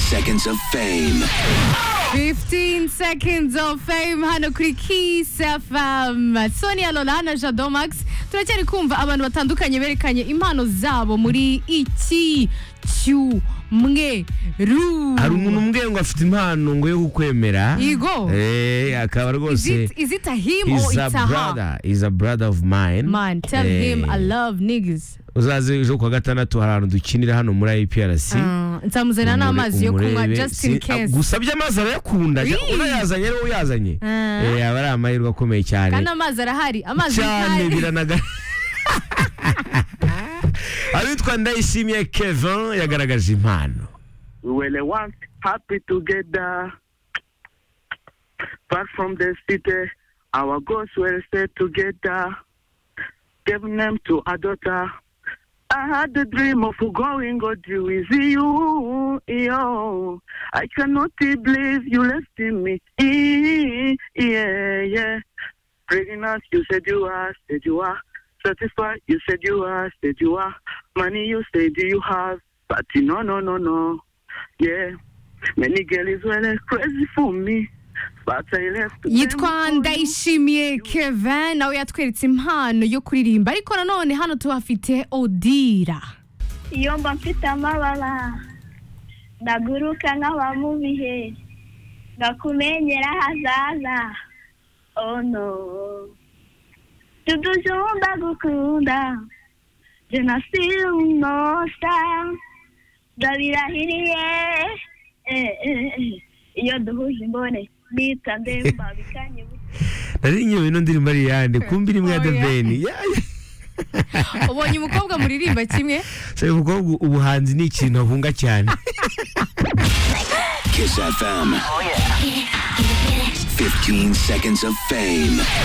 seconds of fame. 15 seconds of fame hano kuri Kiss FM Sonia Lola na Jado Max turacyari kumva abantu batandukanye berekanye impano zabo muri iki cyumweru hari umuntu umbwiye ngo afite impano ngo yo kukwemera Yego. eh akaba Is rwose it, is it a him or is a it's a her? brother is a brother of mine Man, tell Eh, him I love niggas. uzaze ejo kuwa gatandatu hari ahantu dukinira hano muri IPRC Uh, Nzamuzanira Umure- n'amazi yo kunywa umurebe. just in Si- case. gusa by'amazi arayakunda jya- Really? unayazanye rero uyazanye Ah. Eh, aba ari amahirwe akomeye cyane Kandi amazi arahari. Amazi cyane arahari. biranaga abitwa ndayishimiye kevin yagaragaje impano We will work happy together. Back from the city, our goals will stay together. Give name to our daughter. I had the dream of going God with you. Yo. I cannot believe you left me. Eh, Yeah, yeah. Bringing us, you said you are, said you are. Satisfied, you said you are, said you are. Money, you said you have. But no, no, no, no. Yeah. Many girls were crazy for me. But I left. them yitwa for you. ndayishimiye kevin nawe yatweretse impano yo kuririmba ariko nanone hano tuhafite odira iyo mba mfite amabara ndaguruka nk'aba bihe ngakumenyera ahazaza ono tudujumba gukunda jenoside umunota ndabirahiriye eh, eh, eh. iyo duhuje imbone bita ndemba bikanye nari nyoye ino ndirimbo ari iyande kumbi iri imwe ya Oh, the yeah. ben ubonye umukobwa muririmba kimwe sabe mukobwa ubuhanzi ni ikintu ahunga cyane Kiss FM. 15 seconds of fame.